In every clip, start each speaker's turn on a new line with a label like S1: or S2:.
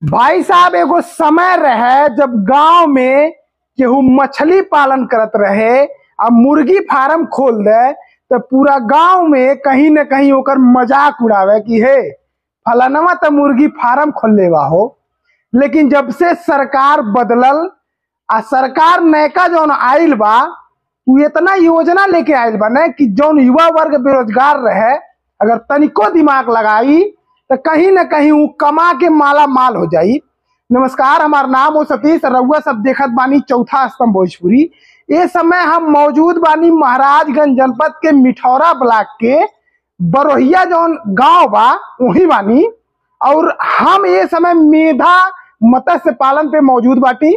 S1: भाई साहब एगो समय रहे जब गांव में केहू मछली पालन करत रहे आ मुर्गी फार्म खोल दे तो पूरा गांव में कहीं न कहीं ओकर मजाक उड़ावे कि हे फलानवा तो मुर्गी फार्म खोलले बा हो लेकिन जब से सरकार बदलल आ सरकार नयका जौन आइल बा उ इतना योजना लेके आइल बा ना कि जौन युवा वर्ग बेरोजगार रहे अगर तनिको दिमाग लगाई तो कहीं ना कहीं उ कमा के माला माल हो जाई नमस्कार हमार नाम हो सतीश रउआ सब देखत बानी चौथा स्तंभ भोजपुरी ये समय हम मौजूद बानी महाराजगंज जनपद के मिठौरा ब्लॉक के बरोहिया जौन गांव बा वही बानी और हम ये समय मेधा मत्स्य पालन पे मौजूद बाटी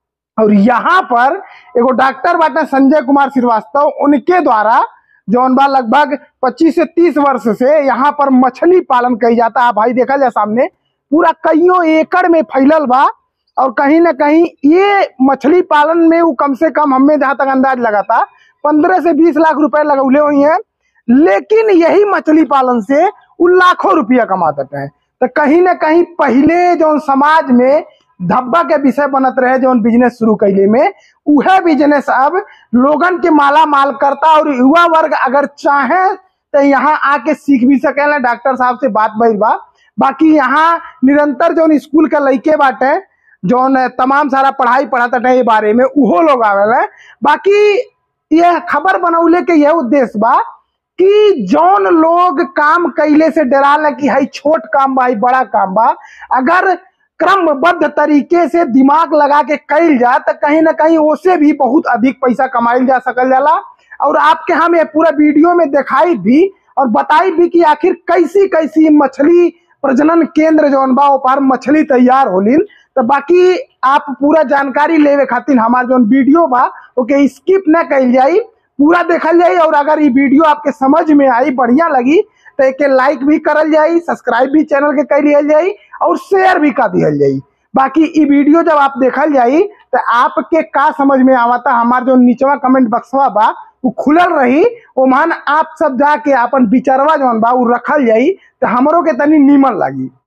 S1: और यहाँ पर एगो डॉक्टर बाटे संजय कुमार श्रीवास्तव उनके द्वारा जौन बा लगभग 25 से 30 वर्ष से यहाँ पर मछली पालन कई जाता है भाई देखा जाए सामने पूरा कईयों एकड़ में फैलल बा और कहीं ना कहीं ये मछली पालन में वो कम से कम हमें जहाँ तक अंदाज लगाता पंद्रह से बीस लाख रुपए लगौले हुई हैं लेकिन यही मछली पालन से वो लाखों रुपया कमाते हैं तो कहीं ना कहीं पहले जो समाज में धब्बा के विषय बनत रहे जो बिजनेस शुरू कैले में उहे बिजनेस अब लोगन के माला माल करता और युवा वर्ग अगर चाहे तो यहाँ आके सीख भी सकेला डॉक्टर साहब से बात भइल बा बाकी यहाँ निरंतर जो स्कूल के लइके बाटे जौन तमाम सारा पढ़ाई पढ़ाता है ये बारे में उहो लोग आवेला बाकी यह खबर बनौले के यह उद्देश्य बा कि जौन लोग काम कैले से डराला कि हई छोट काम बा हई बड़ा काम बा अगर क्रमबद्ध तरीके से दिमाग लगा के कैल जा तो कहीं ना कहीं उससे भी बहुत अधिक पैसा कमाइल जा सकल जाला और आपके हम ये पूरा वीडियो में दिखाई भी और बताई भी कि आखिर कैसी कैसी मछली प्रजनन केंद्र जौन बा पर मछली तैयार होलिन तो बाकी आप पूरा जानकारी लेवे खातिर हमार जौन वीडियो बा ओके स्किप न कैल जाई पूरा देखल जाई और अगर ये वीडियो आपके समझ में आई बढ़िया लगी तो एक लाइक भी करल जाई सब्सक्राइब भी चैनल के कर लिया जाई और शेयर भी कर दिया जाई बाकी ई वीडियो जब आप देखल जाई तो आपके का समझ में आवता हमार जो नीचवा कमेंट बक्सवा बा वो खुलल रही ओमान आप सब जाके अपन विचारवा जौन बा उ रखल जाई तो हमरो के तनी नीमन लगी